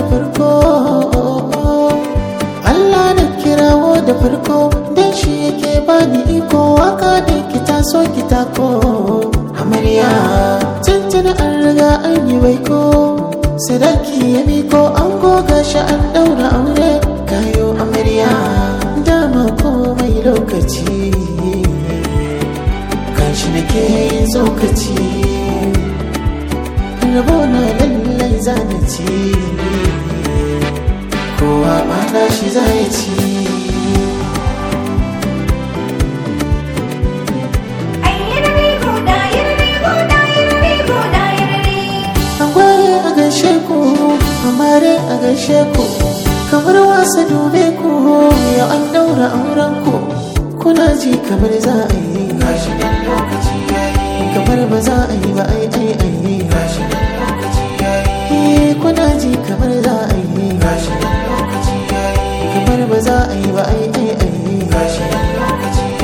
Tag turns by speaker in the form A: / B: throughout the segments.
A: farko Allah na kirawo da farko dan shi yake bani iko waka da kita so kita ko amarya tuntuni an riga an yi baiko sadaki ya miko an goga shi an daura aure kayo amarya dama komai lokaci kanshi nake yin tsokaci rabo na lallai zanaci kowa mana shi zai ci Agwaye a gaishe ku, amare a gaishe ku, kamar wasa dube ku, ya an daura auren ku, kuna ji kamar za a yi. Kamar ba za a yi ba ai ai ai. Eh, Kuna ji kamar za a yi. Kamar ba za a yi ba ai ai ai.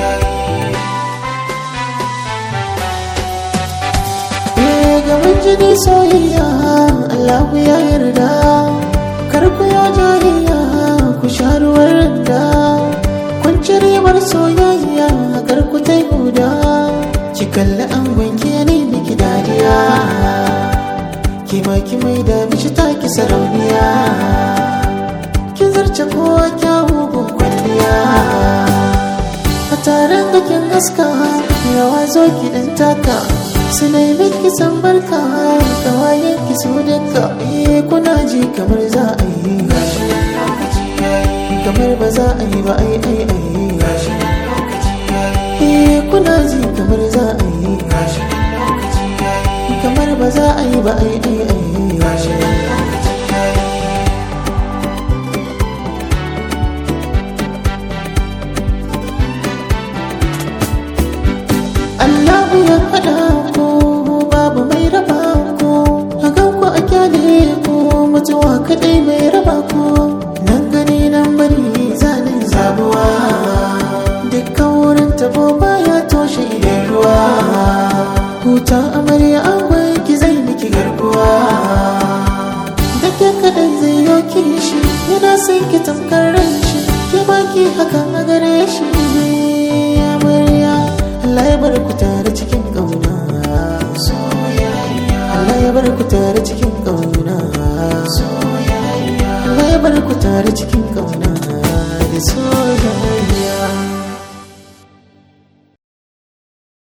A: Eh, gaban jini soyayya Allah ya yarda kar ku ya jariya ku sha ruwan randa kun ci ribar soyayya kar ku tai guda ki kalli an wanke ni miki dariya ki ma ki mai da mishi taki sarauniya kin zarce kowa kyawu gun kwalliya a taron da kin gaska yawa zo ki dan taka su nemi ki san barka kawayen ki su duka eh kuna ji kamar za a yi kamar ba za a yi ba ai ai ai eh kuna ji kamar za a yi kamar ba za a yi ba ai ai ai Allahu ya faɗa ko babu mai raba ko a gan ku a kyale ko mutuwa kaɗai mai raba ko nan gani nan bari zanen zabuwa dukkan wurin tabo baya toshe idan ruwa huta amarya an ki zai miki garkuwa da ke kaɗai zai yoki shi yana son ki tamkar ran shi ke baki hakan a gare shi amarya Allah ya bar ku tare cikin ƙauna Allah ya bar ku tare cikin ƙauna Allah ya bar ku tare cikin ƙauna da soyayya